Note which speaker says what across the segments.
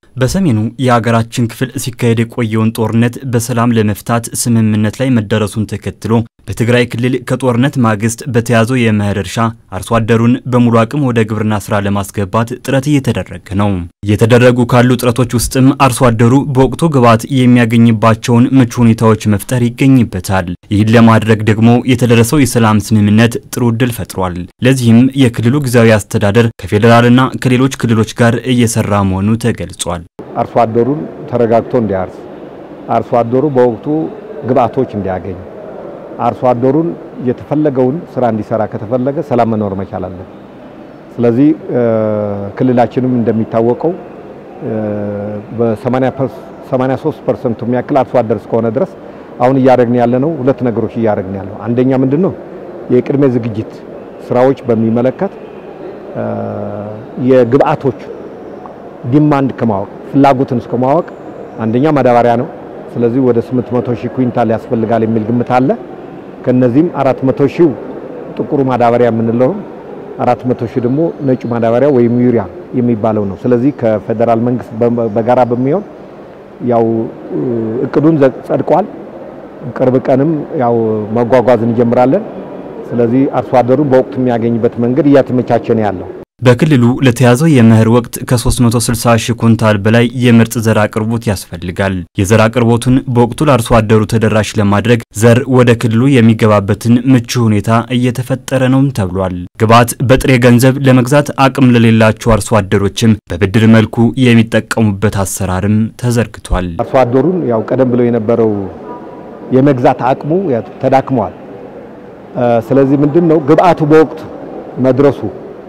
Speaker 1: በሰሜኑ የሀገራችን ክፍል ሲካሄድ የቆየውን ጦርነት በሰላም ለመፍታት ስምምነት ላይ መደረሱን ተከትሎ በትግራይ ክልል ከጦርነት ማግስት በተያዘው የመኸር እርሻ አርሶ አደሩን በሙሉ አቅም ወደ ግብርና ስራ ለማስገባት ጥረት እየተደረገ ነው። እየተደረጉ ካሉ ጥረቶች ውስጥም አርሶ አደሩ በወቅቱ ግብዓት የሚያገኝባቸውን ምቹ ሁኔታዎች መፍጠር ይገኝበታል። ይህን ለማድረግ ደግሞ የተደረሰው የሰላም ስምምነት ጥሩ ዕድል ፈጥሯል። ለዚህም የክልሉ ጊዜያዊ አስተዳደር ከፌዴራልና ከሌሎች ክልሎች ጋር እየሰራ መሆኑ ተገልጿል።
Speaker 2: አርሶ አደሩን ተረጋግቶ እንዲያርስ፣ አርሶ አደሩ በወቅቱ ግብዓቶች እንዲያገኝ፣ አርሶ አደሩን የተፈለገውን ስራ እንዲሰራ ከተፈለገ ሰላም መኖር መቻል አለ። ስለዚህ ክልላችንም እንደሚታወቀው በ83 ፐርሰንቱ የሚያክል አርሶ አደር እስከሆነ ድረስ አሁን እያደረግን ያለ ነው ሁለት ነገሮች እያደረግን ያለው አንደኛ ምንድን ነው የቅድመ ዝግጅት ስራዎች በሚመለከት የግብዓቶች ዲማንድ ከማወቅ ፍላጎትን እስከማወቅ አንደኛ ማዳበሪያ ነው። ስለዚህ ወደ 800 ሺህ ኩንታል ያስፈልጋል የሚል ግምት አለ። ከነዚህም 400 ሺህ ጥቁሩ ማዳበሪያ የምንለው 400 ሺህ ደግሞ ነጩ ማዳበሪያ ወይም ዩሪያ የሚባለው ነው። ስለዚህ ከፌዴራል መንግስት በጋራ በሚሆን ያው እቅዱን ጸድቋል። ቅርብ ቀንም ያው መጓጓዝ እንጀምራለን። ስለዚህ አርሶ አደሩን በወቅቱ የሚያገኝበት መንገድ እያተመቻቸ ነው ያለው።
Speaker 1: በክልሉ ለተያዘው የመኸር ወቅት ከ360 ሺህ ኩንታል በላይ የምርጥ ዘር አቅርቦት ያስፈልጋል። የዘር አቅርቦቱን በወቅቱ ለአርሶ አደሩ ተደራሽ ለማድረግ ዘር ወደ ክልሉ የሚገባበትን ምቹ ሁኔታ እየተፈጠረ ነውም ተብሏል። ግብዓት በጥሬ ገንዘብ ለመግዛት አቅም ለሌላቸው አርሶ አደሮችም በብድር መልኩ የሚጠቀሙበት አሰራርም ተዘርግቷል።
Speaker 2: አርሶ አደሩን ያው ቀደም ብሎ የነበረው የመግዛት አቅሙ ተዳክመዋል። ስለዚህ ምንድን ነው ግብዓቱ በወቅቱ መድረሱ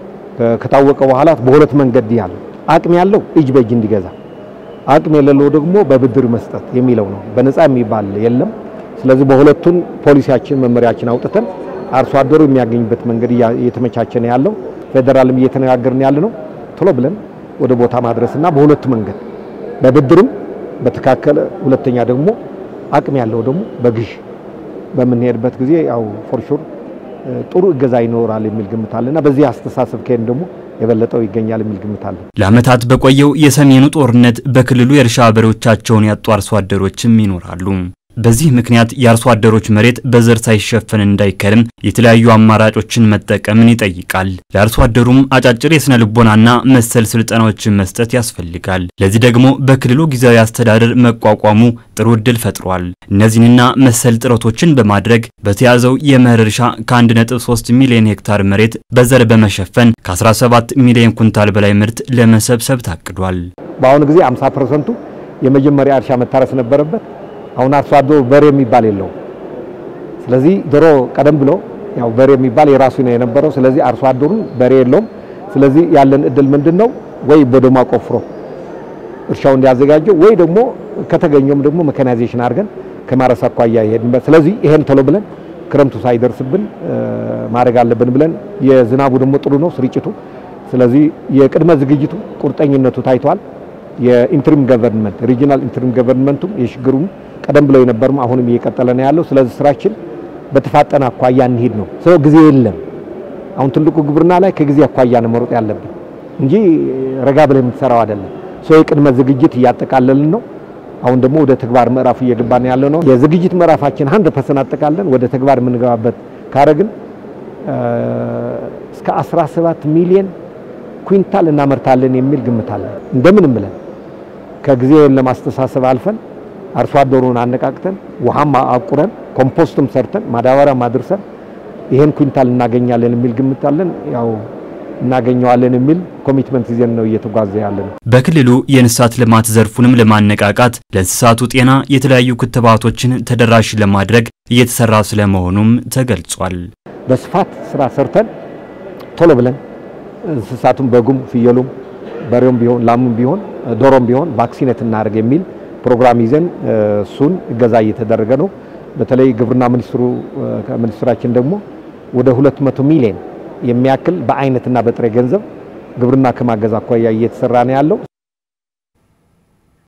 Speaker 2: ከታወቀ በኋላ በሁለት መንገድ ያለ አቅም ያለው እጅ በእጅ እንዲገዛ፣ አቅም የሌለው ደግሞ በብድር መስጠት የሚለው ነው። በነፃ የሚባል የለም። ስለዚህ በሁለቱን ፖሊሲያችን መመሪያችን አውጥተን አርሶ አደሩ የሚያገኝበት መንገድ እየተመቻቸ ነው ያለው። ፌዴራልም እየተነጋገርን ያለ ነው ቶሎ ብለን ወደ ቦታ ማድረስና በሁለቱ መንገድ በብድርም በተካከለ፣ ሁለተኛ ደግሞ አቅም ያለው ደግሞ በግዥ በምንሄድበት ጊዜ ያው ፎርሹር ጥሩ እገዛ ይኖራል የሚል ግምት አለና በዚህ አስተሳሰብ ከሄን ደግሞ የበለጠው ይገኛል የሚል ግምት አለ።
Speaker 1: ለዓመታት በቆየው የሰሜኑ ጦርነት በክልሉ የእርሻ በሬዎቻቸውን ያጡ አርሶ አደሮችም ይኖራሉ። በዚህ ምክንያት የአርሶ አደሮች መሬት በዘር ሳይሸፈን እንዳይከርም የተለያዩ አማራጮችን መጠቀምን ይጠይቃል። ለአርሶ አደሩም አጫጭር የስነ ልቦናና መሰል ስልጠናዎችን መስጠት ያስፈልጋል። ለዚህ ደግሞ በክልሉ ጊዜያዊ አስተዳደር መቋቋሙ ጥሩ ዕድል ፈጥሯል። እነዚህንና መሰል ጥረቶችን በማድረግ በተያዘው የመኸር እርሻ ከ1.3 ሚሊዮን ሄክታር መሬት በዘር በመሸፈን ከ17 ሚሊዮን ኩንታል በላይ ምርት ለመሰብሰብ ታቅዷል።
Speaker 2: በአሁኑ ጊዜ 50 ፐርሰንቱ የመጀመሪያ እርሻ መታረስ ነበረበት። አሁን አርሶ አደሩ በሬ የሚባል የለውም። ስለዚህ ድሮ ቀደም ብሎ ያው በሬ የሚባል የራሱ ነው የነበረው። ስለዚህ አርሶ አደሩ በሬ የለውም። ስለዚህ ያለን እድል ምንድን ነው? ወይ በዶማ ቆፍሮ እርሻው እንዲያዘጋጀው ወይ ደግሞ ከተገኘውም ደግሞ መካናይዜሽን አድርገን ከማረስ አኳያ ይሄድንበት። ስለዚህ ይሄን ቶሎ ብለን ክረምቱ ሳይደርስብን ማድረግ አለብን ብለን የዝናቡ ደግሞ ጥሩ ነው ስርጭቱ። ስለዚህ የቅድመ ዝግጅቱ ቁርጠኝነቱ ታይቷል። የኢንትሪም ገቨርንመንት ሪጂናል ኢንትሪም ገቨርንመንቱም የሽግሩም ቀደም ብለው የነበርም አሁንም እየቀጠለ ነው ያለው። ስለዚህ ስራችን በተፋጠነ አኳያ እንሄድ ነው። ሰው ጊዜ የለም። አሁን ትልቁ ግብርና ላይ ከጊዜ አኳያ ነው መሮጥ ያለብን እንጂ ረጋ ብለህ የምትሰራው አይደለም። ሰው የቅድመ ዝግጅት እያጠቃለልን ነው። አሁን ደግሞ ወደ ተግባር ምዕራፍ እየገባን ያለ ነው። የዝግጅት ምዕራፋችን 100% አጠቃለን ወደ ተግባር የምንገባበት ካረግን እስከ 17 ሚሊዮን ኩንታል እናመርታለን የሚል ግምት አለ። እንደምንም ብለን ከጊዜ ለማስተሳሰብ አልፈን አርሶ አደሩን አነቃቅተን ውሃም አቁረን ኮምፖስትም ሰርተን ማዳበሪያም አድርሰን ይሄን ኩንታል እናገኛለን የሚል ግምት አለን። ያው እናገኘዋለን የሚል ኮሚትመንት ይዘን ነው እየተጓዘ ያለ ነው።
Speaker 1: በክልሉ የእንስሳት ልማት ዘርፉንም ለማነቃቃት ለእንስሳቱ ጤና የተለያዩ ክትባቶችን ተደራሽ ለማድረግ እየተሰራ ስለመሆኑም ተገልጿል።
Speaker 2: በስፋት ስራ ሰርተን ቶሎ ብለን እንስሳቱም በጉም፣ ፍየሉም፣ በሬውም ቢሆን ላሙም ቢሆን ዶሮም ቢሆን ቫክሲኔት እናደርግ የሚል ፕሮግራም ይዘን እሱን እገዛ እየተደረገ ነው። በተለይ ግብርና ሚኒስትሩ ሚኒስትራችን ደግሞ ወደ 200 ሚሊዮን የሚያክል በአይነትና በጥሬ ገንዘብ ግብርና ከማገዝ አኳያ እየተሰራ ነው ያለው።